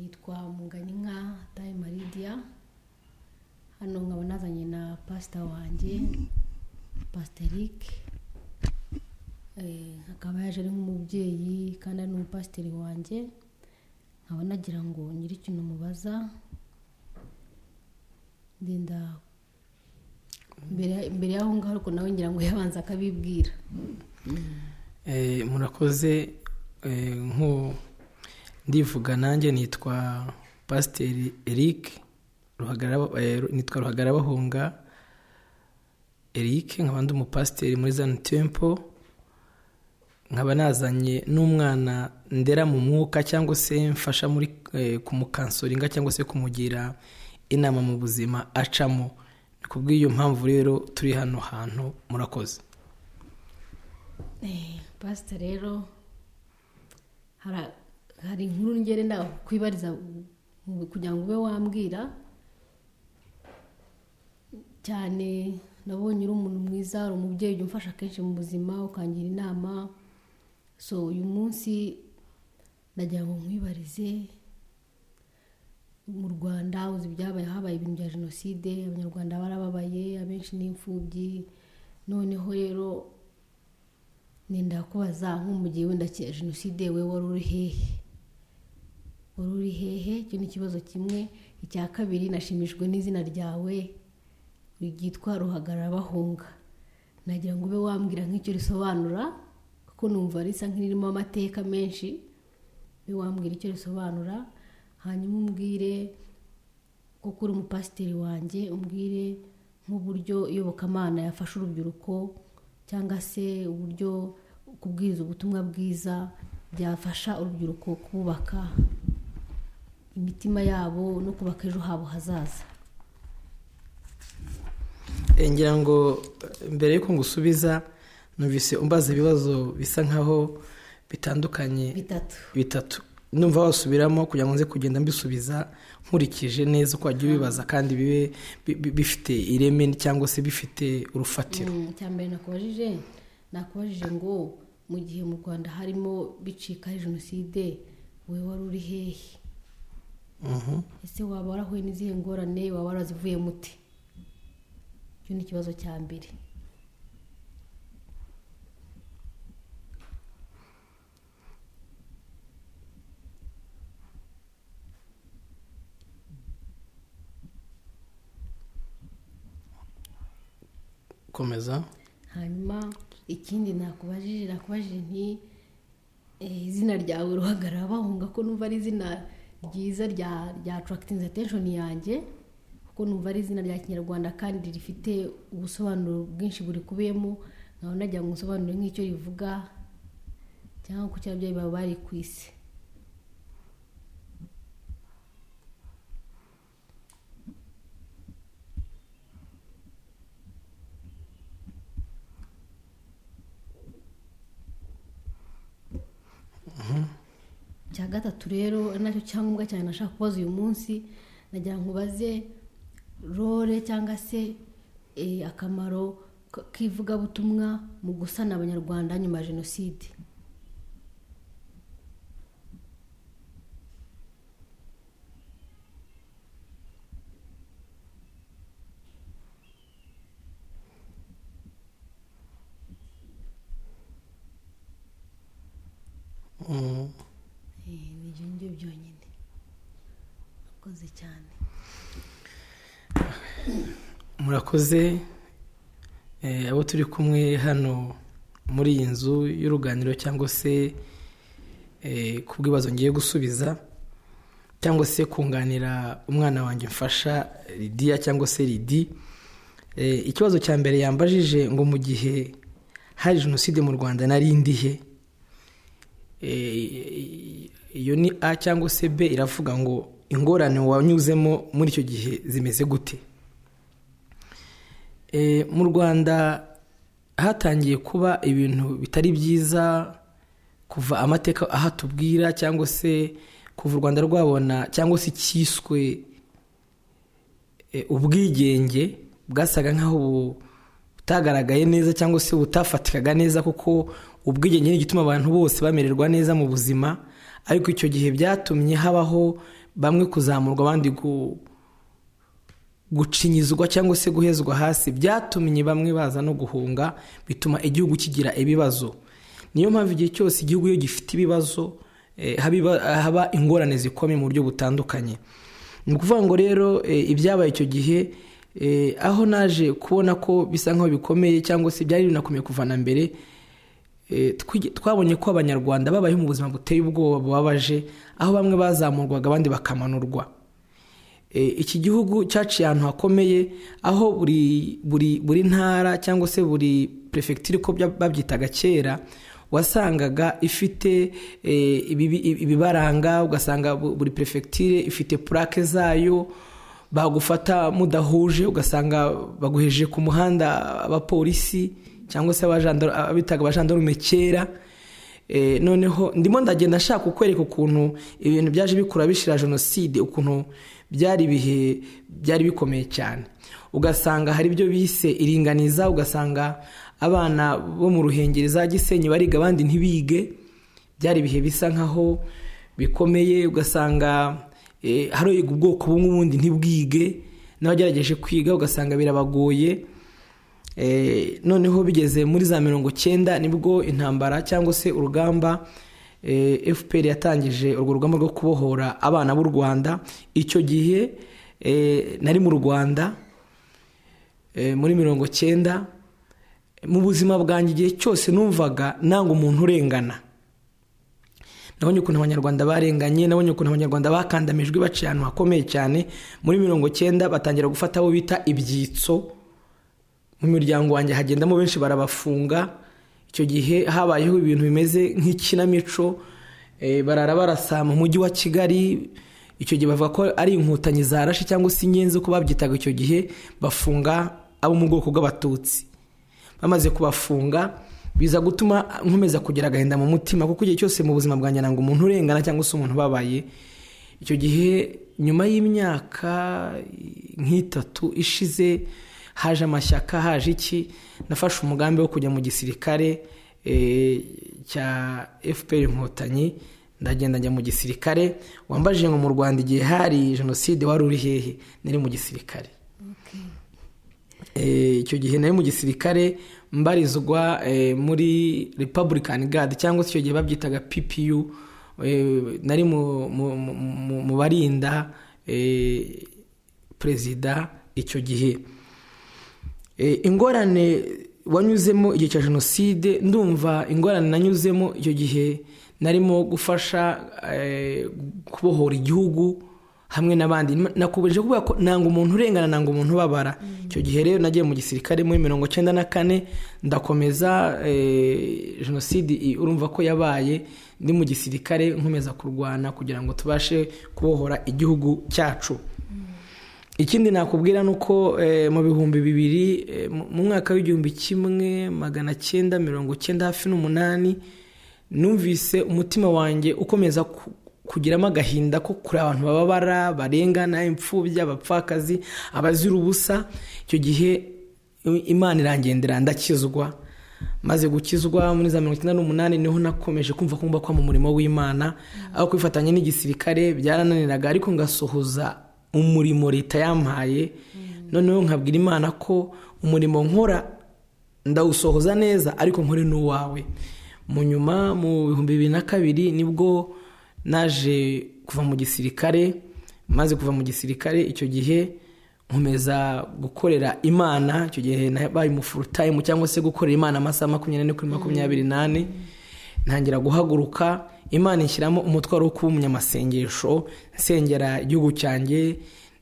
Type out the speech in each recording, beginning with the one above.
nitwa Munganinka Dayi Maridiya hano nkaba nazanye na pasita wanjye pasiterike akaba yaje ari nk'umubyeyi kandi ari n'umupasiteri wanjye nkaba nagira ngo nyiri ikintu mubaza ndenda mbere mbere y'aho ngaho ariko nawe ngira ngo yabanza akabibwira Eh, murakoze eh, nku ndivuga nanjye nitwa pasiteri eric Ruhagarara- eh, nitwa ruhagarabahunga eric nkaba ndi umupasiteri muri zani tempo nkaba nazanye n'umwana ndera mu mwuka cyangwa se mfasha muri eh, kumukansoringa cyangwa se kumugira inama mu buzima acamo ni kubw'iyo mpamvu rero turi hano hantu murakoze pasita rero hara- hari inkuru ngere nawe kwibariza mu- kugira ngo ube wambwira cyane nabonye uri umuntu mwiza uri umubyeyi ujya umfasha kenshi mu buzima ukangira inama so uyu munsi nagira ngo nkwibarize mu rwanda uzi ibyabaye habaye ibintu bya jenoside abanyarwanda barababaye abenshi ni imfubyi noneho rero nenda kubaza nk'umugihe wenda ki- jenoside we wari uri hehe wari uri hehe icyo ni ikibazo kimwe icya kabiri nashimishijwe n'izina ryawe ryitwa ruhagararabahunga nagira ngo ube wambwira nk'icyo risobanura kuko numva risa nk'iririmo amateka menshi ube wambwira icyo risobanura hanyuma umbwire kuko uri umupasiteri wanjye umbwire nk'uburyo iyobokamana yafasha urubyiruko cyangwa se uburyo kubwiriza ubutumwa bwiza byafasha urubyiruko kubaka imitima yabo no kubaka ejo habo hazaza Eh, ngira ngo eh, mbere yuko ngusubiza numvise umbaza ibibazo bisa nkaho bitandukanye bitatu bitatu numva wasubiramo kugira ngo nze kugenda mbisubiza nkurikije neza uko wagiye ubibaza kandi bibe bi- bi- bifite ireme cyangwa se bifite urufatiro Mm, icya mbere nakubajije nakubajije ngo mu gihe mu rwanda harimo bicika jenoside wowe wari uri hehe Mhm. ese waba warahuye n'izihe ngorane waba warazivuye muti icyo ni ikibazo cya mbere komeza hanyuma ikindi nakubajije nakubajije nti eh, izina ryawe ruhagarara bahunga ko numva ari izina ryiza rya rya atarakitingi atesheni yanjye kuko numva ari izina rya kinyarwanda kandi rifite ubusobanuro bwinshi burikubiyemo nkaba nagira ngo usobanure nk'icyo rivuga cyangwa kuki ababyeyi bawe bari ku isi cya gatatu rero ari nacyo cyangombwa cyane nashaka kubaza uyu munsi nagira ngo ubaze role cyangwa se eh, akamaro k- k'ivugabutumwa mu gusana abanyarwanda nyuma ya jenoside Mhm. Eh, ni ibyo ngibyo byonyine akoze cyane murakoze Eh, abo turi kumwe hano muri iyi nzu y'uruganiriro cyangwa se eh, ku bw'ibibazo ngiye gusubiza cyangwa se kunganira umwana wanjye mfasha lidiya cyangwa se lidi Eh, ikibazo cya mbere yambajije ngo mu gihe hari jenoside mu rwanda nari ndihe Eh, iyo ni a cyangwa se b iravuga ngo ingorane wanyuzemo muri icyo gihe zimeze gute Eh, mu rwanda hatangiye kuba ibintu bitari byiza kuva amateka ahatubwira cyangwa se kuva u rwanda rwabona cyangwa se cyiswe eh, ubwigenge bwasaga nkaho bu- butagaragaye neza cyangwa se butafatikaga neza kuko ubwigenge ni igituma abantu bose bamererwa neza mu buzima ariko icyo gihe byatumye habaho bamwe kuzamurwa abandi gu- gucinyizwa cyangwa se guhezwa hasi byatumye bamwe baza no guhunga bituma igihugu kigira ibibazo niyo mpamvu igihe cyose igihugu iyo gifite ibibazo eh, habiba- haba ingorane zikomeye mu buryo butandukanye ni ukuvuga ngo rero eh, ibyabaye icyo gihe eh, aho naje kubona ko bisa nk'aho bikomeye cyangwa se byari binakomeye kuva na mbere Eh, twigi- twabonye ko abanyarwanda babayeho mu buzima buteye ubwoba bubabaje aho bamwe bazamurwaga abandi bakamanurwa Eh, iki gihugu cyaciye ahantu hakomeye aho buri buri buri ntara cyangwa se buri perefegitura uko bya- babyitaga kera wasangaga ifite eh, ibibi- ibibaranga ugasanga bu- buri perefegitura ifite purake zayo bagufata mudahuje ugasanga baguheje ku muhanda abapolisi cyangwa se abajandar- abitaga abajandarume kera Eh, noneho ndimo ndagenda nshaka kukwereka ukuntu ibintu byaje bikura bishira jenoside ukuntu byari ibihe byari bikomeye cyane ugasanga hari ibyo bise iringaniza ugasanga abana bo mu ruhengeri za gisenyi bariga abandi ntibige byari ibihe bisa nkaho bikomeye ugasanga eh, hari uyiga ubwoko bumwe ubundi ntibwige n'abagerageje kwiga ugasanga birabagoye Eh, noneho bigeze muri za mirongo cyenda nibwo intambara cyangwa se urugamba eh, fpr yatangije urwo rugamba rwo kubohora abana b'u rwanda icyo gihe eh, nari mu rwanda eh, muri mirongo cyenda mu buzima bwanjye igihe cyose numvaga nanga umuntu urengana nabonye ukuntu abanyarwanda barenganye nabonye ukuntu abanyarwanda bakandamijwe baciye ahantu hakomeye cyane muri mirongo cyenda batangira gufata abo bita ibyitso mu miryango wanjye hagendamo benshi barabafunga icyo gihe habayeho ibintu bimeze nk'ikinamico eh, barara barasa mu mujyi wa kigali icyo gihe bavuga ko ari inkotanyi zarashe cyangwa se inyenzi uko babyitaga icyo gihe bafunga abo mu bwoko bw'abatutsi bamaze kubafunga biza gutuma nkomeza kugira agahinda mu mutima kuko igihe cyose mu buzima bwanjye nanga umuntu urengana cyangwa se umuntu ubabaye icyo gihe nyuma y'imyaka nk'itatu ishize haje amashyaka haje iki nafashe umugambi wo kujya mu gisirikare eh, cya fpr inkotanyi ndagenda njya mu gisirikare wambajije ngo mu rwanda igihe hari jenoside wari uri hehe nari mu gisirikare Eh, icyo gihe nari mu gisirikare mbarizwa eh, muri republican guard cyangwa se icyo gihe babyitaga ppu eh, nari mu- mu- mu mu- mu barinda eh, perezida icyo gihe Eh, ingorane wanyuzemo igihe cya jenoside ndumva ingorane nanyuzemo icyo gihe narimo gufasha eh, kubohora igihugu hamwe n'abandi nakomeje kuvuga ko nanga umuntu urengana nanga umuntu ubabara icyo gihe rero nagiye mu gisirikare muri mirongo cyenda na kane ndakomeza eh, jenoside i- urumva ko yabaye ndi mu gisirikare nkomeza kurwana kugira ngo tubashe kubohora igihugu cyacu ikindi nakubwira ni uko eh, mu bihumbi bibiri eh, mu- mu mwaka w'igihumbi kimwe magana cyenda mirongo cyenda hafi n'umunani numvise umutima wanjye ukomeza ku- kugiramo agahinda ko kuri abantu bababara barengana imfubya abapfakazi abazira ubusa icyo gihe i- imana irangendera ndakizwa maze gukizwa muri za mirongo icyenda n'umunani niho nakomeje kumva ko ngomba kuba mu murimo w'imana aho kwifatanya n'igisirikare byarananiraga ariko ngasohoza umurimo leta yampaye noneho nkabwira imana ko umurimo nkora ndawusohoza neza ariko nkore n'uwawe mu nyuma mu bihumbi bibiri na kabiri nibwo naje kuva mu gisirikare maze kuva mu gisirikare icyo gihe nkomeza gukorera imana icyo gihe nabaye umu full time cyangwa se gukorera imana amasaha makumyabiri n'ane kuri makumyabiri n'ane ntangira guhaguruka imana ishyiramo umutwaro wo kuba umunyamasengesho nsengera igihugu cyanjye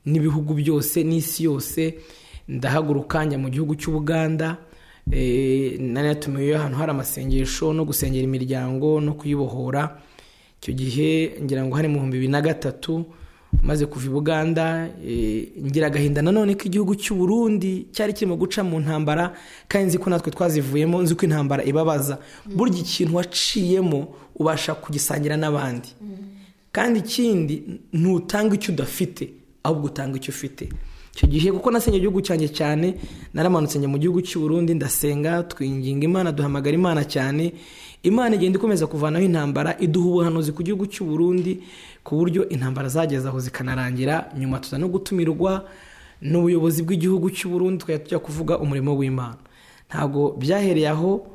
n'ibihugu byose n'isi yose ndahaguruka njya mu gihugu cy'ubuganda Eh, nari natumiwe ahantu hari amasengesho no gusengera imiryango no kuyibohora icyo gihe ngira ngo hari mu bihumbi bibiri na gatatu maze kuva i buganda eh, ngira agahinda nanone ko igihugu cy'u burundi cyari kirimo guca mu ntambara kandi nzi ko natwe twazivuyemo nzi ko intambara ibabaza burya ikintu waciyemo ubasha kugisangira n'abandi kandi ikindi ntutanga icyo udafite ahubwo utanga icyo ufite icyo gihe kuko nasenye igihugu cyanjye cyane naramanutse njya mu gihugu cy'u Burundi ndasenga twinginga imana duhamagara imana cyane imana igenda ikomeza kuvanaho intambara iduha ubuhanuzi ku gihugu cy'u Burundi ku buryo intambara zageze aho zikanarangira nyuma tuza no gutumirwa n'ubuyobozi bw'igihugu cy'u Burundi tukajya tujya kuvuga umurimo w'imana ntabwo byahereye aho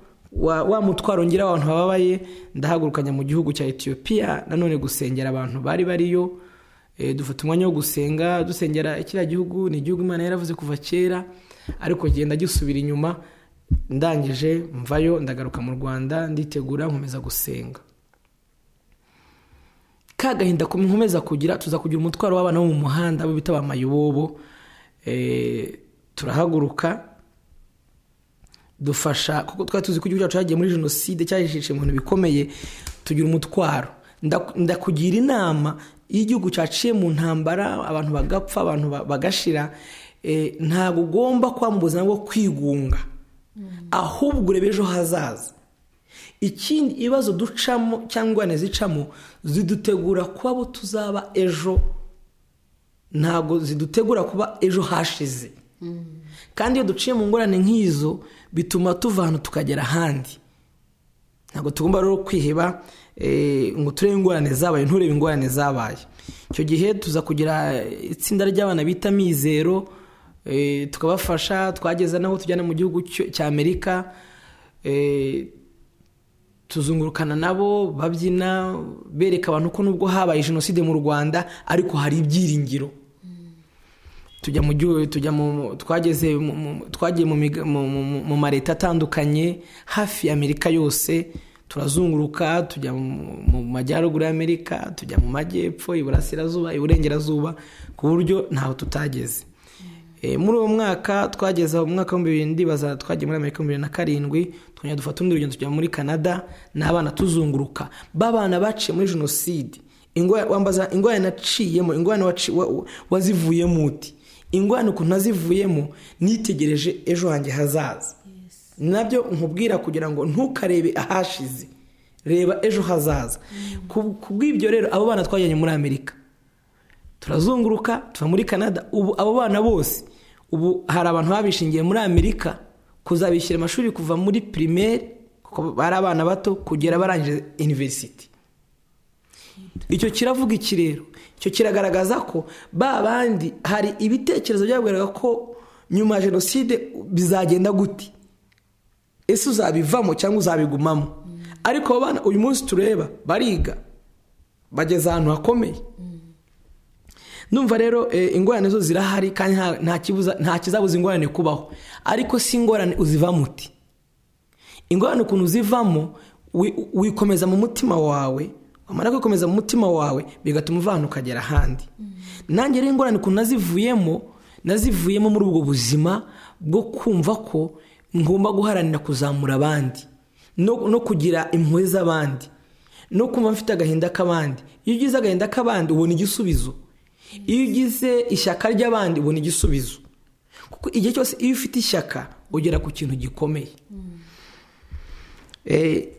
wa mutwaro ngira abantu bababaye ndahagurukanya mu gihugu cya etiyopiya nanone gusengera abantu bari bariyo dufata umwanya wo gusenga dusengera kiriya gihugu ni igihugu imana yaravuze kuva kera ariko genda gisubira inyuma ndangije mvayo ndagaruka mu rwanda nditegura nkomeza gusenga ka gahinda nkomeza kugira tuza kugira umutwaro w'abana bo mu muhanda abo bita ba mayibobo turahaguruka dufasha kuko twari tuzi ko igihugu cyacu cyagiye muri jenoside cyajishije mu bintu bikomeye tugira umutwaro ndakugira inama iyo igihugu cyaciye mu ntambara abantu bagapfa abantu bagashira ntabwo ugomba kwambuza ngo kwigunga ahubwo urebe ejo hazaza ikindi ibibazo ducamo cyangwa ingorane zicamo zidutegura kuba abo tuzaba ejo ntabwo zidutegura kuba ejo hashize kandi iyo duciye mu ngorane nk'izo bituma tuva ahantu tukagera ahandi ntabwo tugomba rero kwiheba ngo turebe ingorane zabaye nturebe ingorane zabaye icyo gihe tuza kugira itsinda ry'abana bita mizero tukabafasha twageza n'aho tujyana mu gihugu cy'amerika tuzungurukana nabo babyina bereka abantu ko nubwo habaye jenoside mu rwanda ariko hari ibyiringiro tujya mu gihugu tujya mu twageze twagiye mu mareta atandukanye hafi y'amerika yose turazunguruka tujya mu majyaruguru y'amerika tujya mu majyepfo iburasirazuba iburengerazuba ku buryo ntaho tutageze muri uwo mwaka twageze mu mwaka w'ibihumbi bibiri ndibaza twagiye muri amerika bibiri na karindwi twongera dufata undi rugendo tujya muri canada n'abana tuzunguruka b'abana baciye muri jenoside wambaza ingorane naciyemo ingorane wazivuyemo uti ingorane ukuntu nazivuyemo nitegereje ejo hanjye hazaza nabyo nkubwira kugira ngo ntukarebe ahashize reba ejo hazaza ku bw'ibyo rero abo bana twajyanye muri amerika turazunguruka tuva muri canada ubu abo bana bose ubu hari abantu babishingiye muri amerika kuzabishyira amashuri kuva muri pirimeri kuko bari abana bato kugera barangije iniverisiti icyo kiravuga iki rero icyo kiragaragaza ko ba bandi hari ibitekerezo byabwiraga ko nyuma ya jenoside bizagenda guti ese uzabivamo cyangwa uzabigumamo ariko abo bana uyu munsi tureba bariga bageze ahantu hakomeye numva rero ingorane zo zirahari kandi nta kizabuza ingorane kubaho ariko si ingorane uzivamo uti ingorane ukuntu uzivamo wikomeza mu mutima wawe wamara kwikomeza mu mutima wawe bigatuma uvana ukagera ahandi nanjye rero ingorane ukuntu nazivuyemo nazivuyemo muri ubwo buzima bwo kumva ko ngomba guharanira kuzamura abandi no kugira impuhwe z'abandi no kumva mfite agahinda k'abandi iyo ugize agahinda k'abandi ubona igisubizo iyo ugize ishyaka ry'abandi ubona igisubizo kuko igihe cyose iyo ufite ishyaka ugera ku kintu gikomeye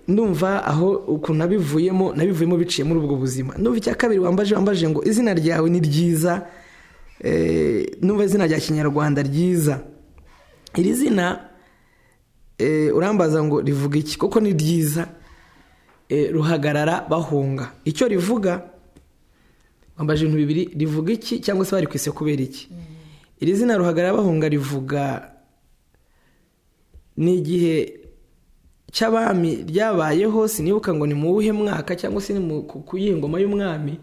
ndumva aho ukuntu nabivuyemo nabivuyemo biciye muri ubwo buzima ndumva icya kabiri wambaje wambaje ngo izina ryawe ni ryiza ndumva izina rya kinyarwanda ryiza iri zina urambaza ngo rivuga iki koko ni ryiza ruhagarara bahunga icyo rivuga wambaje ibintu bibiri rivuga iki cyangwa se bari kwise kubera iki iri zina ruhagarara bahunga rivuga ni igihe cy'abami ryabayeho sinibuka ngo ni mu wuhe mwaka cyangwa se ni ku yihe ngoma y'umwami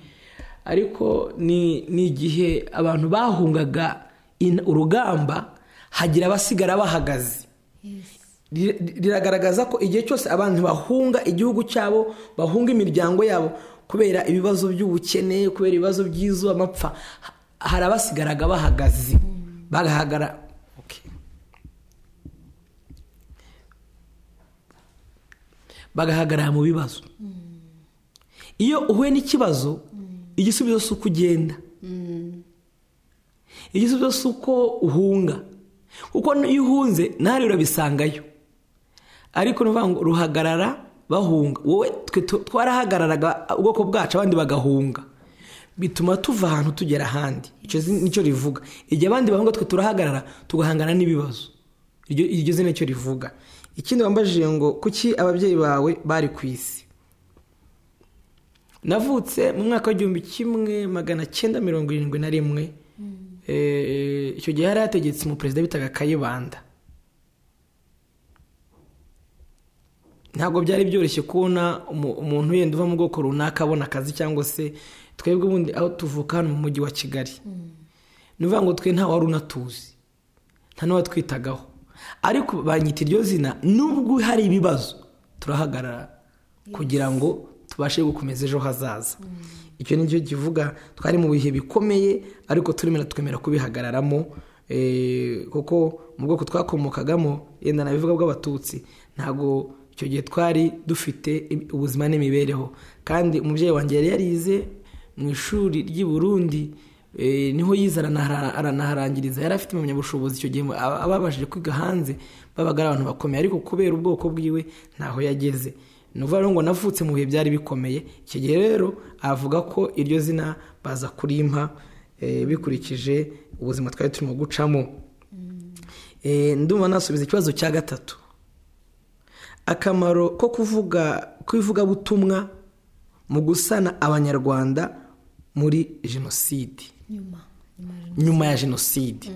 ariko ni igihe abantu bahungaga urugamba hagira abasigara bahagaze riragaragaza ko igihe cyose abantu bahunga igihugu cyabo bahunga imiryango yabo kubera ibibazo by'ubukene kubera ibibazo by'izuba amapfa hari abasigaraga bahagaze bagahagarara bagahagarara mu bibazo iyo uhuye n'ikibazo igisubizo si uko ugenda igisubizo si uko uhunga kuko iyo uhunze ntari urabisangayo ariko ni ukuvuga ngo ruhagarara bahunga wowe twe twarahagararaga ubwoko bwacu abandi bagahunga bituma tuva ahantu tugera ahandi icyo nicyo rivuga igihe abandi bahunga twe turahagarara tugahangana n'ibibazo iryo zina icyo rivuga ikindi wambajije ngo kuki ababyeyi bawe bari ku isi navutse mu mwaka w'igihumbi kimwe magana cyenda mirongo irindwi na rimwe icyo gihe yari yategetse umuperezida bitaga kayibanda ntabwo byari byoroshye kubona umuntu yenda uva mu bwoko runaka abona akazi cyangwa se twebwe ubundi aho tuvuka hano mu mujyi wa kigali ni ukuvuga ngo twe nta wari unatuzi nta n'uwatwitagaho ariko banyita iryo zina nubwo hari ibibazo turahagarara kugira ngo tubashe gukomeza ejo hazaza icyo ni cyo kivuga twari mu bihe bikomeye ariko turimo twemera kubihagararamo kuko mu bwoko twakomokagamo yenda nabivuga bw'abatutsi ntabwo icyo gihe twari dufite ubuzima n'imibereho kandi umubyeyi wanjye yari yarize mu ishuri ry'i Burundi niho yize aranaharangiriza yari afite impamyabushobozi icyo gihe ababashije kwiga hanze babaga ari abantu bakomeye ariko kubera ubwoko bwiwe ntaho yageze ni ukuvuga ngo navutse mu bihe byari bikomeye icyo gihe rero avuga ko iryo zina baza kurimpa bikurikije ubuzima twari turimo gucamo ndumva nasubiza ikibazo cya gatatu akamaro ko kuvuga kw'ivugabutumwa mu gusana abanyarwanda muri jenoside nyuma ya jenoside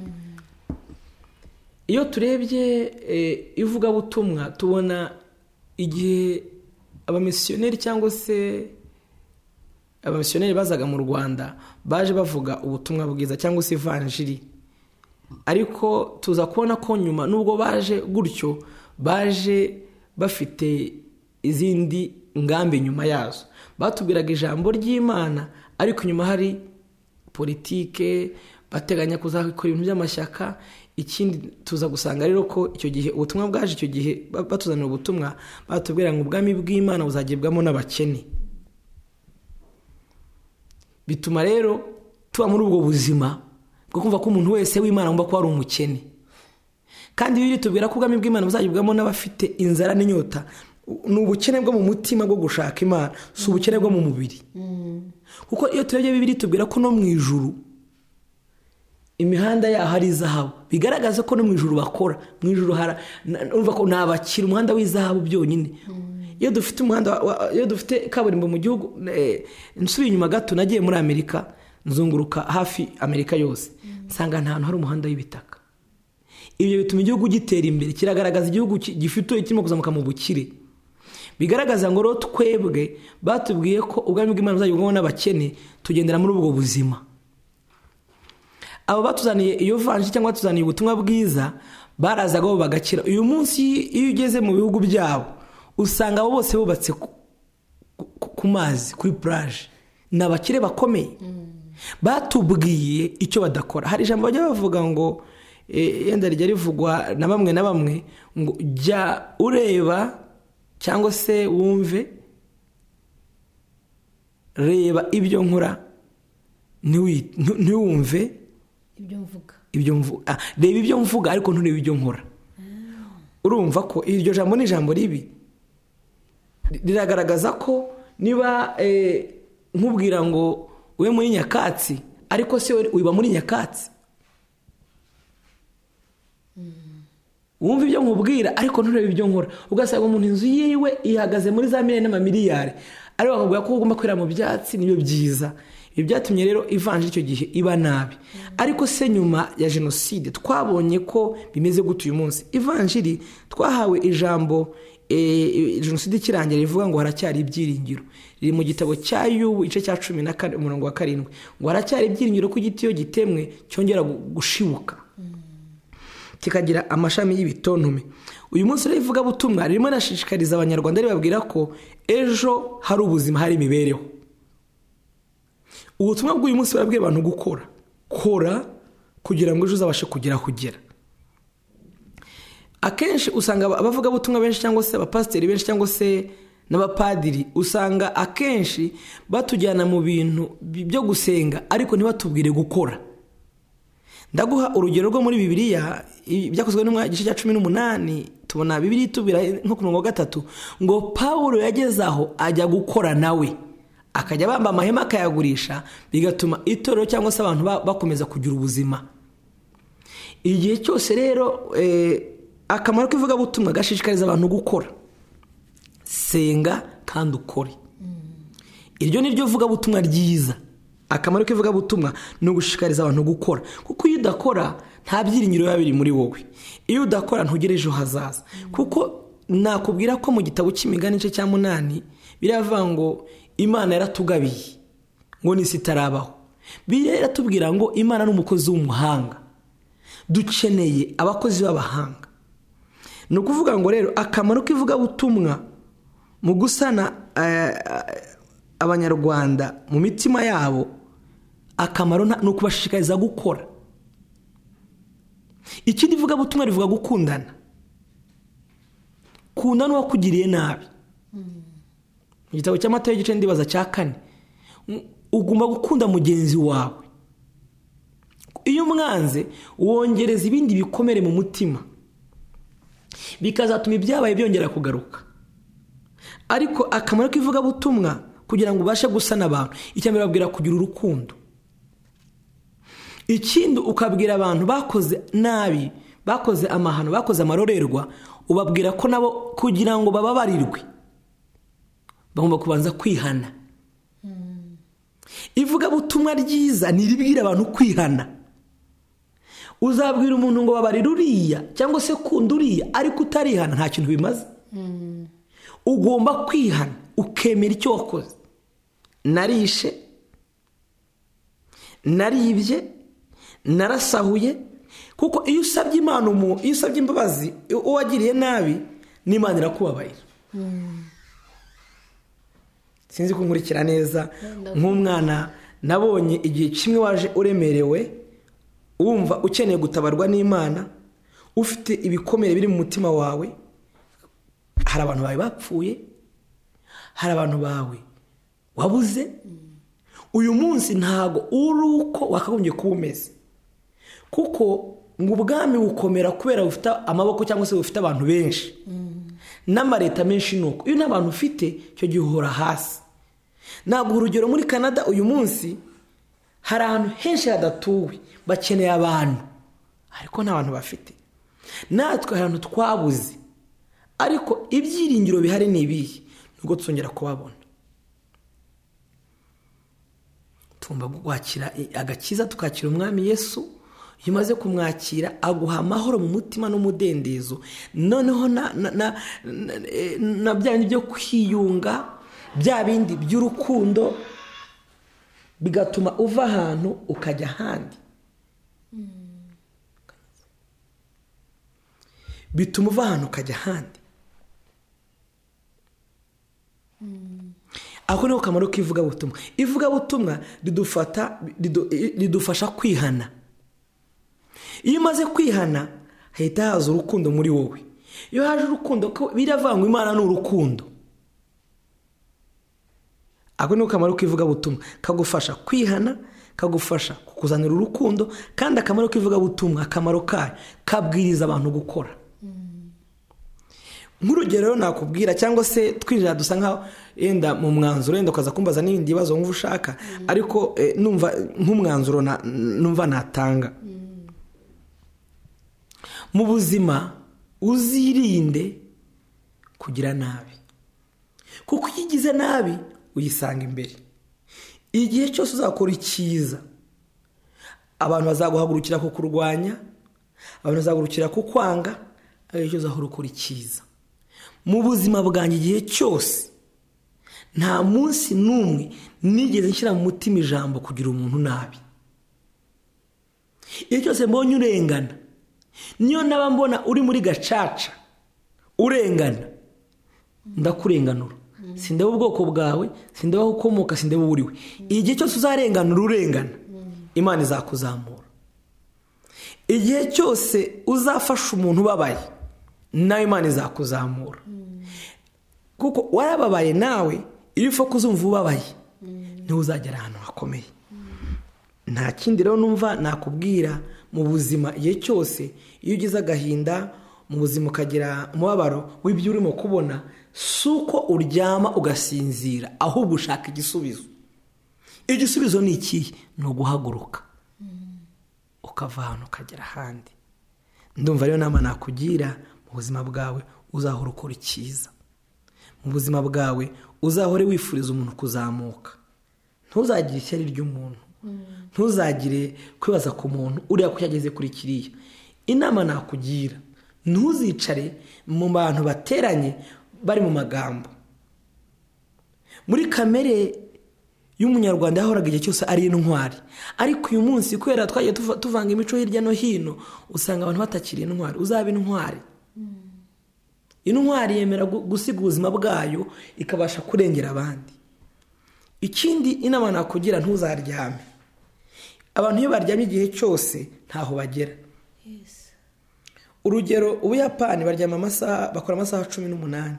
iyo turebye ivugabutumwa tubona igihe abamisiyoneri cyangwa se abamisiyoneri bazaga mu rwanda baje bavuga ubutumwa bwiza cyangwa se ivanjiri ariko tuza kubona ko nyuma n'ubwo baje gutyo baje bafite izindi ngambi nyuma yazo batubwiraga ijambo ry'imana ariko nyuma hari politike bateganya kuzakora ibintu by'amashyaka ikindi tuza gusanga rero ko icyo gihe ubutumwa bwaje icyo gihe batuzanira ubutumwa batubwira ngo ubwami bw'imana buzagibwamo n'abakene bituma rero tuba muri ubwo buzima bwo kumva ko umuntu wese w'imana agomba kuba ari umukene kandi biri tubwira ko ubwami bw'imana buzagibwamo n'abafite inzara n'inyota ni ubukene bwo mu mutima bwo gushaka imana si ubukene bwo mu mubiri kuko iyo turebye bibiri tubwira ko no mu ijuru imihanda yaho ari izahabu bigaragaza ko no mu ijuru bakora mu ijuru ni abakira umuhanda w'izahabu byonyine iyo dufite umuhanda iyo dufite kaburimbo mu gihugu nsubiye inyuma gato nagiye muri amerika nzunguruka hafi amerika yose nsanga nta hantu hari umuhanda w'ibitaka ibyo bituma igihugu gitera imbere kiragaragaza igihugu gifite kirimo kuzamuka mu bukire bigaragaza ngo rero twebwe batubwiye ko ubwami bw'imana buzagibwamo n'abakene tugendera muri ubwo buzima abo batuzaniye iyo vanji cyangwa batuzaniye ubutumwa bwiza barazagaho bagakira uyu munsi iyo ugeze mu bihugu byabo usanga abo bose bubatse ku mazi kuri puraje ni abakire bakomeye batubwiye icyo badakora hari ijambo bajya bavuga ngo yenda rijya rivugwa na bamwe na bamwe ngo jya ureba cyangwa se wumve reba ibyo nkora ntiwumve ibyo mvuga reba ibyo mvuga ariko nturebe ibyo nkora urumva ko iryo jambo ni ijambo ribi riragaragaza ko niba nkubwira ngo ube muri nyakatsi ariko se wiba muri nyakatsi wumva ibyo nkubwira ariko nturebe ibyo nkora ugasanga umuntu inzu yiwe ihagaze muri za miliyoni n'amamiliyari ariko bakubwira ko ugomba kwera mu byatsi nibyo byiza ibi byatumye rero ivanje icyo gihe iba nabi ariko se nyuma ya jenoside twabonye ko bimeze gutyo uyu munsi ivanjiri twahawe ijambo jenoside ikirangira rivuga ngo haracyari ibyiringiro riri mu gitabo cya yubu igice cya cumi na kane umurongo wa karindwi ngo haracyari ibyiringiro ko igiti iyo gitemwe cyongera gushibuka kikagira amashami y'ibitontume uyu munsi rero ivugabutumwa ririmo rirashishikariza abanyarwanda ribabwira ko ejo hari ubuzima hari imibereho ubutumwa bw'uyu munsi barabwira abantu gukora kora kugira ngo ejo uzabashe kugera kugera akenshi usanga abavugabutumwa benshi cyangwa se abapasiteri benshi cyangwa se n'abapadiri usanga akenshi batujyana mu bintu byo gusenga ariko ntibatubwire gukora ndaguha urugero rwo muri bibiliya byakozwe igice cya cumi n'umunani tubona bibiri tubira nko ku murongo wa gatatu ngo pawulo yageze aho ajya gukora nawe akajya bamba amahema akayagurisha bigatuma itorero cyangwa se abantu bakomeza kugira ubuzima igihe cyose rero akamaro k'ivugabutumwa gashishikariza abantu gukora senga kandi ukore iryo ni ryo vugabutumwa ryiza akamaro k'ivugabutumwa ni ugushishikariza abantu gukora kuko iyo udakora nta byiringiro biba biri muri wowe iyo udakora ntugire ejo hazaza kuko nakubwira ko mu gitabo cy'imigani igice cya munani biravuga ngo imana yaratugabiye ngo n'isi itarabaho biriya iratubwira ngo imana ni umukozi w'umuhanga dukeneye abakozi b'abahanga ni ukuvuga ngo rero akamaro k'ivugabutumwa mu gusana abanyarwanda mu mitima yabo akamaro ni ukubashishikariza gukora ikindi ivugabutumwa rivuga gukundana kunda n'uwakugiriye nabi mu gitabo cy'amata y'igice ndibaza cya kane ugomba gukunda mugenzi wawe iyo umwanze wongereza ibindi bikomere mu mutima bikazatuma ibyabaye byongera kugaruka ariko akamaro k'ivugabutumwa kugira ngo ubashe gusana abantu icya mbere babwira kugira urukundo ikindi ukabwira abantu bakoze nabi bakoze amahano bakoze amarorerwa ubabwira ko nabo kugira ngo bababarirwe bagomba kubanza kwihana ivugabutumwa ryiza ni iribwira abantu kwihana uzabwira umuntu ngo babarire uriya cyangwa se kunda uriya ariko utarihana nta kintu bimaze ugomba kwihana ukemera icyo wakoze narishe naribye narasahuye kuko iyo usabye imana umuntu iyo usabye imbabazi uwo wagiriye nabi n'imana irakubabarira sinzi ko nkurikira neza nk'umwana nabonye igihe kimwe waje uremerewe wumva ukeneye gutabarwa n'imana ufite ibikomere biri mu mutima wawe hari abantu bawe bapfuye hari abantu bawe wabuze uyu munsi ntago uri uko wakagombye kuba umeze kuko ngo ubwami bukomera kubera bufite amaboko cyangwa se bufite abantu benshi n'amareta menshi ni uko iyo nta bantu ufite icyo gihe uhora hasi ntabwo urugero muri canada uyu munsi hari ahantu henshi hadatuwe bakeneye abantu ariko nta bantu bafite natwe hari ahantu twabuze ariko ibyiringiro bihari ni ibihe nubwo tuzongera kubabona tugomba kwakira agakiza tukakira umwami yesu iyo umaze kumwakira aguha amahoro mu mutima n'umudendezo noneho na bya bindi byo kwiyunga bya bindi by'urukundo bigatuma uva ahantu ukajya ahandi bituma uva ahantu ukajya ahandi ako ni ko kamaro k'ivugabutumwa ivugabutumwa ridufasha kwihana iyo umaze kwihana hahita haza urukundo muri wowe iyo haje urukundo ko biravangwa imana ni urukundo ako ni ko kamaro k'ivugabutumwa kagufasha kwihana kagufasha kukuzanira urukundo kandi akamaro k'ivugabutumwa akamaro kayo kabwiriza abantu gukora nk'urugero nakubwira cyangwa se twinjira dusa nkaho yenda mu mwanzuro yenda ukaza kumbaza n'ibindi bibazo wumva ushaka ariko numva nk'umwanzuro numva natanga mu buzima uzirinde kugira nabi kuko iyo ugize nabi uyisanga imbere igihe cyose uzakora icyiza abantu bazaguhagurukira kukurwanya abantu bazaguhagurukira kukwanga igihe cyose aho ukora icyiza mu buzima bwanjye igihe cyose nta munsi n'umwe nigeze nshyira mu mutima ijambo kugira umuntu nabi igihe cyose mbonye urengana niyo naba mbona uri muri gacaca urengana ndakurenganura sindeba ubwoko bwawe sindeba aho ukomoka sindeba uwo uriwe igihe cyose uzarenganura urengana imana izakuzamura igihe cyose uzafasha umuntu ubabaye nawe imana izakuzamura kuko warababaye nawe iyo upfa kuzumva ubabaye niwe uzagera ahantu hakomeye nta kindi rero numva nakubwira mu buzima igihe cyose iyo ugize agahinda mu buzima ukagira umubabaro w'ibyo urimo kubona si uko uryama ugasinzira ahubwo ushaka igisubizo igisubizo ni ikihe ni uguhaguruka ukava ahantu ukagera ahandi ndumva rero nama nakugira ubuzima bwawe uzahora ukora icyiza mu buzima bwawe uzahore wifuriza umuntu kuzamuka ntuzagire ishyari ry'umuntu ntuzagire kwibaza ku muntu uriya ko yageze kuri kiriya inama nakugira ntuzicare mu bantu bateranye bari mu magambo muri kamere y'umunyarwanda yahoraga igihe cyose ari intwari ariko uyu munsi kubera twagiye tuvanga imico hirya no hino usanga abantu batakiri intwari uzaba intwari intwari yemera gusiga ubuzima bwayo ikabasha kurengera abandi ikindi inama nakugira ntuzaryame abantu iyo baryamye igihe cyose ntaho bagera urugero ubuyapani baryama amasaha bakora amasaha cumi n'umunani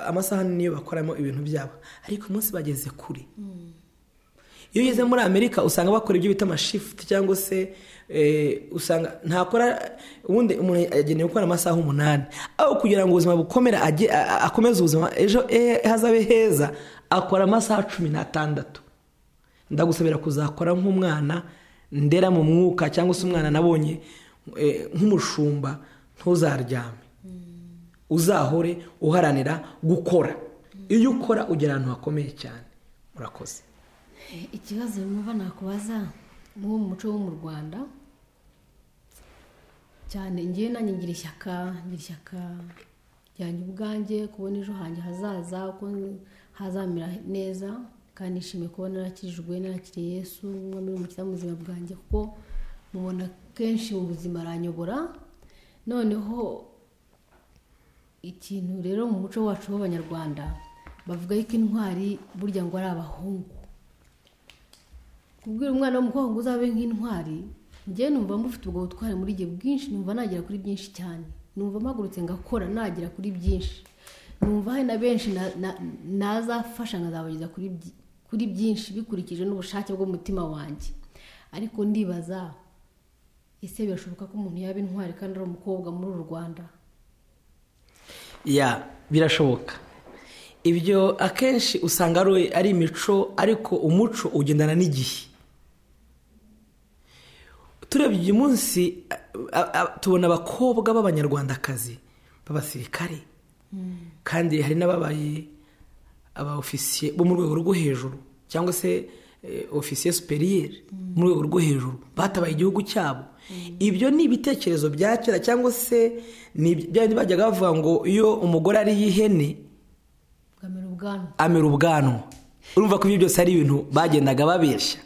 amasaha niyo bakoramo ibintu byabo ariko umunsi bageze kure iyo ugeze muri amerika usanga bakora ibyo bita amashifuti cyangwa se usanga ntakora ubundi umuntu agenewe gukora amasaha umunani aho kugira ngo ubuzima bukomere akomeze ubuzima ejo hazabe heza akora amasaha cumi n'atandatu ndagusabira kuzakora nk'umwana ndera mu mwuka cyangwa se umwana nabonye nk'umushumba ntuzaryame uzahore uharanira gukora iyo ukora ugera ahantu hakomeye cyane murakoze ikibazo numva nakubaza nk'uwo muco wo mu rwanda cyane ngewe nanjye ngira ishyaka ngira ishyaka ryanjye ubwanjye kubona ejo hanjye hazaza uko hazamera neza kandi nishimiye kuba narakirijwe narakiriye yesu umwami n'umukiriya mu buzima bwanjye kuko mubona kenshi mu buzima aranyobora noneho ikintu rero mu muco wacu w'abanyarwanda bavuga yuko intwari burya ngo ari abahungu kubwira umwana w'umukobwa uzabe nk'intwari ngewe numva mufite ubwo butwari muri igihe bwinshi numva nagera kuri byinshi cyane numva mpagurutse ngakora nagera kuri byinshi numva hari na benshi nazafasha nkazabageza kuri byinshi bikurikije n'ubushake bw'umutima wanjye ariko ndibaza ese birashoboka ko umuntu yaba intwari kandi ari umukobwa muri uru rwanda ya birashoboka ibyo akenshi usanga ari imico ariko umuco ugendana n'igihe turebye uyu munsi tubona abakobwa b'abanyarwandakazi b'abasirikare kandi hari n'ababaye aba ofisiye bo mu rwego rwo hejuru cyangwa se ofisiye superiyeri mu rwego rwo hejuru batabaye igihugu cyabo ibyo ni ibitekerezo bya kera cyangwa se ni bindi bajyaga bavuga ngo iyo umugore ariye ihene amera ubwanwa urumva ko ibyo byose ari ibintu bagendaga babeshya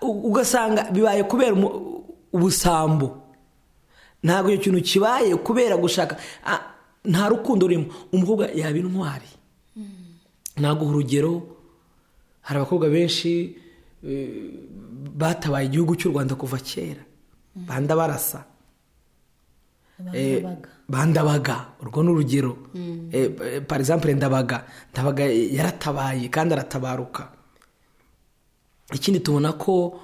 ugasanga bibaye kubera ubusambo ntabwo icyo kintu kibaye kubera gushaka nta rukundo rurimo umukobwa yaba intwari ntabwo urugero hari abakobwa benshi batabaye igihugu cy'u rwanda kuva kera banda barasa bandabaga urwo ni urugero par exemple ndabaga ndabaga yaratabaye kandi aratabaruka ikindi tubona ko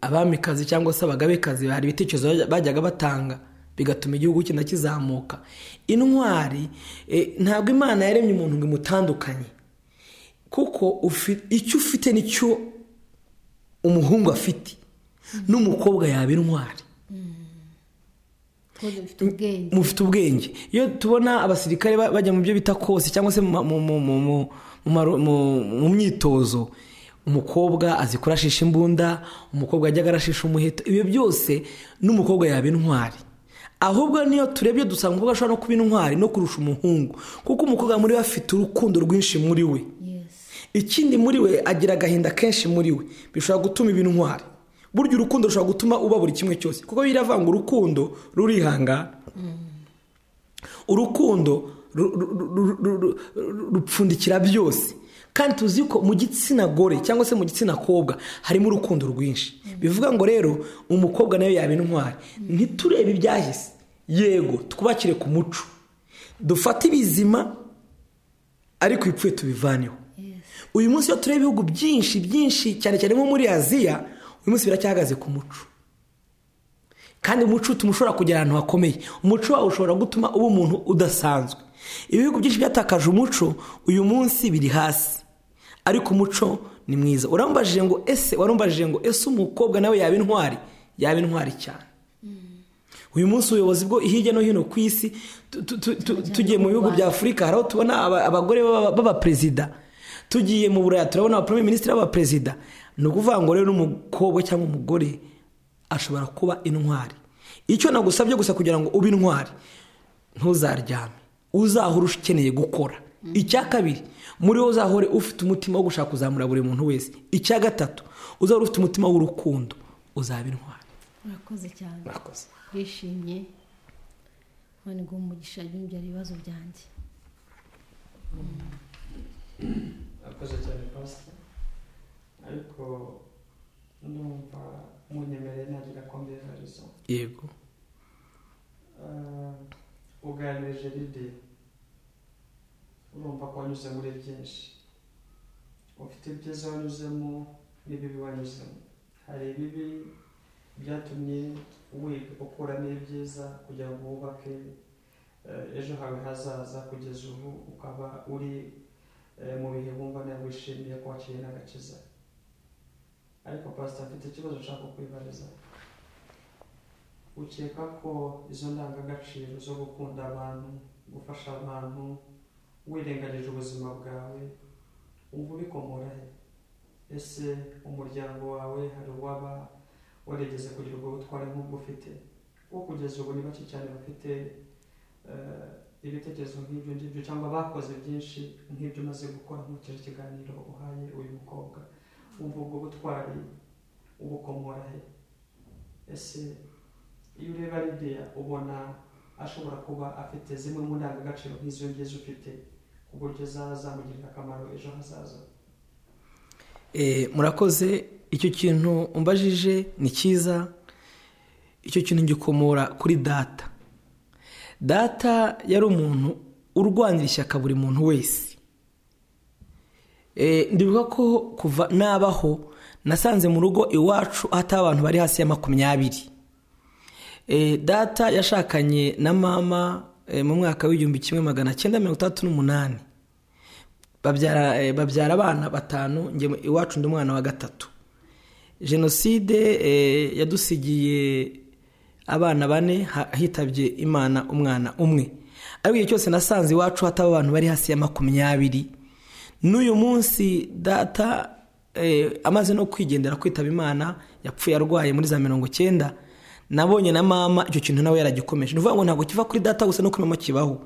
abamikazi cyangwa se abagabekazi hari ibitekerezo bajyaga batanga bigatuma igihugu kigenda kizamuka intwari ntabwo imana yaremye umuntu ngo imutandukanye kuko icyo ufite nicyo umuhungu afite n'umukobwa yaba intwari mufite ubwenge iyo tubona abasirikare bajya mu byo bita kose cyangwa se mu myitozo umukobwa azi kurashisha imbunda umukobwa ajya arashisha umuheto ibyo byose n'umukobwa yaba intwari ahubwo niyo turebye dusanga umukobwa ashobora no kuba intwari no kurusha umuhungu kuko umukobwa muri we afite urukundo rwinshi muri we ikindi muri we agira agahinda kenshi muri we bishobora gutuma iba intwari burya urukundo rushobora gutuma uba buri kimwe cyose kuko biravanga urukundo rurihangana urukundo rupfundikira byose kandi tuzi ko mu gitsina gore cyangwa se mu gitsina kobwa harimo urukundo rwinshi bivuga ngo rero umukobwa nawe yaba intwari ntiturebe ibyahise yego twubakire ku muco dufate ibizima ariko ibipfuye tubivaneho uyu munsi iyo tureba ibihugu byinshi byinshi cyane cyane nko muri aziya uyu munsi biracyahagaze ku muco kandi umuco utuma ushobora kugera ahantu hakomeye umuco wawe ushobora gutuma uba umuntu udasanzwe ibihugu byinshi byatakaje umuco uyu munsi biri hasi ariko umuco ni mwiza urambajije ngo ese warambajije ngo ese umukobwa nawe yaba intwari yaba intwari cyane uyu munsi ubuyobozi bwo hirya no hino ku isi tu- tu- tu- tu- tugiye mu bihugu bya afurika hari aho tubona aba- abagore b'aba- b'abaperezida tugiye mu buraya turabona abaprime minisitiri b'abaperezida ni ukuvuga ngo rero n'umukobwa cyangwa umugore ashobora kuba intwari icyo nagusabye gusa kugira ngo ube intwari ntuzaryame uzahore ukeneye gukora icya kabiri muri wo uzahore ufite umutima wo gushaka kuzamura buri muntu wese icya gatatu uzahore ufite umutima w'urukundo uzaba intwari murakoze cyane murakoze twishimye none ngo umugisha yumbyara ibibazo byanjye akoze cyane pasi ariko ndumva munyemereye nagira kombivarizo yego uganirije ridi urumva ko wanyuze muri byinshi ufite ibyiza wanyuzemo n'ibibi wanyuzemo hari ibibi byatumye wiga ukuramo ibyiza kugira ngo wubake eh, ejo hawe hazaza kugeza ubu ukaba uri eh, mu bihe wumva nawe wishimiye ko waciye n'agakiza ariko pasita mfite ikibazo nshaka kwibariza ukeka ko izo ndangagaciro zo gukunda abantu gufasha abantu wirengagije ubuzima bwawe wumva ubikomora he ese umuryango wawe hari uwaba warigeze kugira ubwo butware nk'ubwo ufite wo kugeza ubu ni bake cyane bafite eh, ibitekerezo nk'ibyo ngibyo cyangwa bakoze byinshi nk'ibyo umaze gukora nkurikije ikiganiro uhaye uyu mukobwa wumva ubwo butwari ubukomora he ese iyo ureba lidiya ubona ashobora kuba afite zimwe mu ndangagaciro nk'izo ngizo ufite ku buryo zazamugirira akamaro ejo hazaza Eh, murakoze icyo kintu umbajije ni cyiza icyo kintu gikomora kuri data data yari umuntu urwanira ishyaka buri muntu wese Eh, ndibuka ko kuva nabaho nasanze mu rugo iwacu hatari abantu bari hasi ya makumyabiri Eh, data yashakanye na mama eh, mu mwaka w'igihumbi kimwe magana cyenda mirongo itandatu n'umunani babyara eh, babyara abana batanu njye iwacu ndi umwana wa gatatu jenoside eh, yadusigiye abana bane ha- hitabye imana umwana umwe ariko igihe cyose nasanze iwacu hataba abantu bari hasi ya makumyabiri n'uyu munsi data eh, amaze no kwigendera kwitaba imana yapfuye arwaye muri za mirongo cyenda nabonye na mama icyo kintu nawe yaragikomeje ni ukuvuga ngo ntabwo kiva kuri data gusa no kuri mama kibaho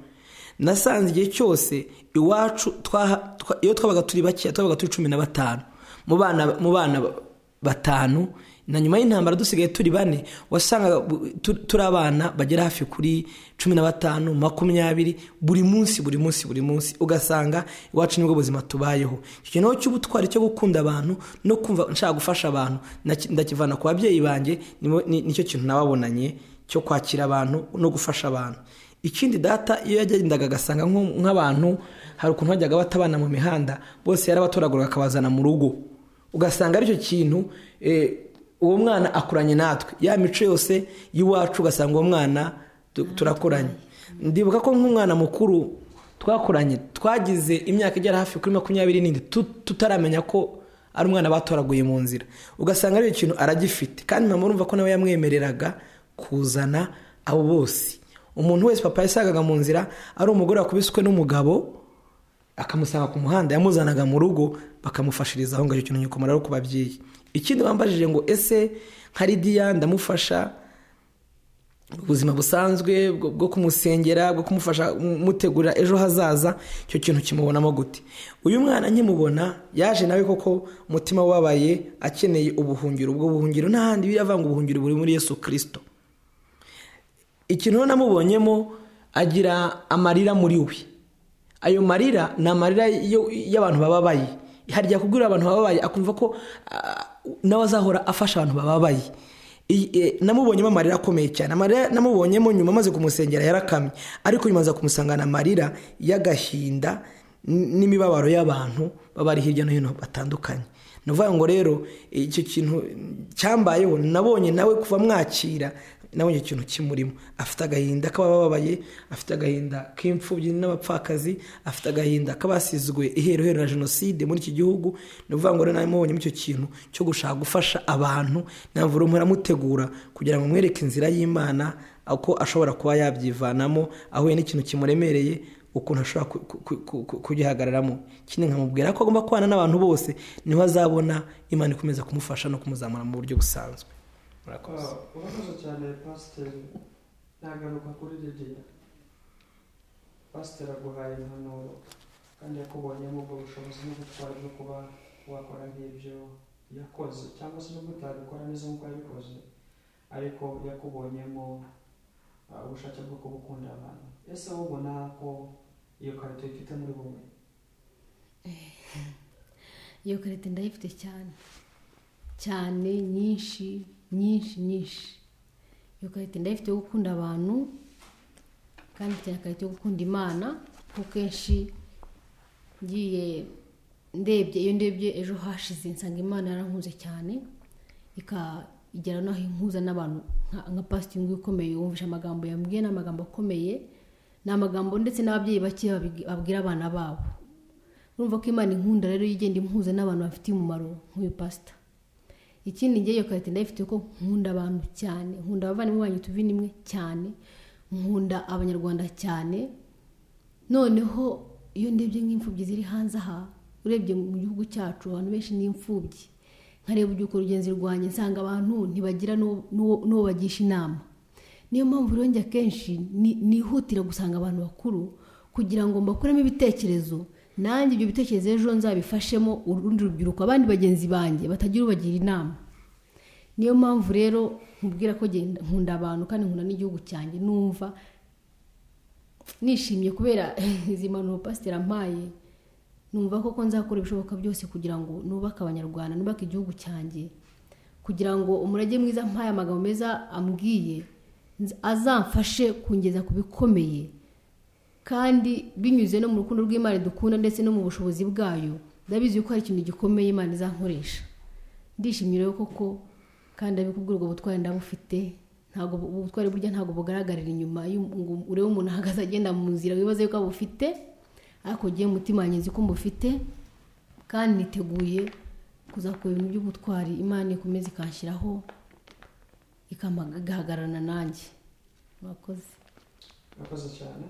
nasanze igihe cyose iwacu twaha- twa- iyo twabaga turi bakeya twabaga turi cumi na batanu mu bana mu bana ba- batanu na nyuma y'intambara dusigaye turi bane wasangaga bu- tu- turi abana bagera hafi kuri cumi na batanu makumyabiri buri munsi buri munsi buri munsi ugasanga iwacu nibwo buzima tubayeho icyo kintu cy'ubutwari cyo gukunda abantu no kumva nshaka gufasha abantu naki- ndakivana ku babyeyi banjye nibo- ni- nicyo kintu nababonanye cyo kwakira abantu no gufasha abantu ikindi data iyo yagendaga agasanga nko- nk'abantu hari ukuntu hajyaga batabana mu mihanda bose yarabatoraguraga akabazana mu rugo ugasanga aricyo kintu eh, uwo mwana akuranye natwe ya mico yose y'iwacu ugasanga uwo mwana tu- turakuranye ndibuka ko nk'umwana mukuru twakuranye twagize imyaka igera hafi kuri makumyabiri n'indi tu- tutaramenya ko ari umwana batoraguye mu nzira ugasanga aricyo kintu aragifite kandi mama urumva ko nawe yamwemereraga kuzana abo bose umuntu wese papa yasangaga mu nzira ari umugore wakubiswe n'umugabo akamusanga ku muhanda yamuzanaga mu rugo bakamufashiriza aho ngaho ikintu gikomora ari ku babyeyi ikindi bambajije ngo ese nka lidiya ndamufasha ubuzima busanzwe bwo bwo kumusengera bwo kumufasha mutegura ejo hazaza icyo kintu kimubonamo gute uyu mwana nkimubona yaje nawe koko umutima wabaye akeneye ubuhungiro ubwo buhungiro n'ahandi biriya vanga ubuhungiro buri muri yesu kirisito ikintu rero namubonyemo agira amarira muri we ayo marira ni amarira yo- y'abantu bababaye harya kubwira abantu bababaye akumva ko ah, nawe azahora afasha abantu bababaye I- eh, namubonyemo amarira akomeye cyane amarira namubonyemo nyuma amaze kumusengera yarakamye ariko nyuma aza kumusangana amarira y'agahinda n- n'imibabaro y'abantu baba ari hirya no hino batandukanye ni ukuvuga ngo rero icyo kintu cyambayeho nabonye nawe kuva mwakira nabonye ikintu kimurimo afite agahinda k'abababaye afite agahinda k'imfubyi n'abapfakazi afite agahinda k'abasizwe iheruheru na jenoside muri iki gihugu ni ukuvuga ngo rero nawe mubonyemo icyo kintu cyo gushaka gufasha abantu ntabwo uri muramutegura kugira ngo mwereke inzira y'imana uko ashobora kuba yabyivanamo ahuye n'ikintu kimuremereye ukuntu ashobora kugihagararamo ikindi nkamubwira ko agomba kubana n'abantu bose niho azabona imana ikomeza kumufasha no kumuzamura mu buryo busanzwe murakoze urakoze cyane pasiteri nagaruka kuri lidiya pasiteri aguhaye impanuro kandi yakubonyemo ubwo bushobozi n'ubutwari bwo kuba wakora nk'ibyo yakoze cyangwa se n'ubwo utabikora neza nk'uko yabikoze ariko yakubonyemo uh, ubushake bwo kubukunda abantu ese wowe ubona ko iyo karito ifite muri wowe iyo karite ndayifite cyane cyane nyinshi nyinshi nyinshi iyo karite ndayifite yo gukunda abantu kandi cyane karite yo gukunda imana kuko kenshi ngiye ndebye iyo ndebye ejo hashize nsanga imana yarankunze cyane ikagera n'aho impuza n'abantu nka- nka pasitingi ukomeye wumvise amagambo yambwiye ni amagambo akomeye ni amagambo ndetse n'ababyeyi bake babi- babwira abana babo urumva ko imana inkunda rero igenda impuza n'abantu bafitiye umumaro nk'uyu pasita ikindi ngewe iyo karite ndayifite ko nkunda abantu cyane nkunda abavandimwe banyu tuvina imwe cyane nkunda abanyarwanda cyane noneho iyo ndebye nk'imfubyi ziri hanze aha urebye mu gihugu cyacu abantu benshi ni imfubyi nkareba uko rugenzi rwanjye nsanga abantu ntibagira n'uwo- n'uwo n'uwo bagisha inama niyo mpamvu rero njye akenshi ni- nihutira gusanga abantu bakuru kugira ngo mbakuremo ibitekerezo nanjye ibyo bitekerezo ejo nzabifashemo urundi rubyiruko abandi bagenzi banjye batagira ubagira inama niyo mpamvu rero nkubwira ko genda- nkunda abantu kandi nkunda n'igihugu cyanjye numva nishimye kubera izi mpanuro pasiteri ampaye numva koko nzakora ibishoboka byose kugira ngo nubake abanyarwanda nubake igihugu cyanjye kugira ngo umurage mwiza mpaye amagambo meza ambwiye nz- azamfashe kungeza ku bikomeye kandi binyuze no mu rukundo rw'imana dukunda ndetse no mu bushobozi bwayo ndabizi yuko hari ikintu gikomeye imana izankoresha ndishimye rero koko kandi abikubwira ubwo butwari ndabufite ntabwo ubu butwari burya ntabwo bugaragarira inyuma y'u- ngo urebe umuntu ahagaze agenda mu nzira wibaze yuko abufite ariko ugiye mu mutima wanjye nzi ko mbufite kandi niteguye kuzakora ibintu by'ubutwari imana ikomeza ikanshyiraho ikama- igahagararana nanjye murakoze urakoze cyane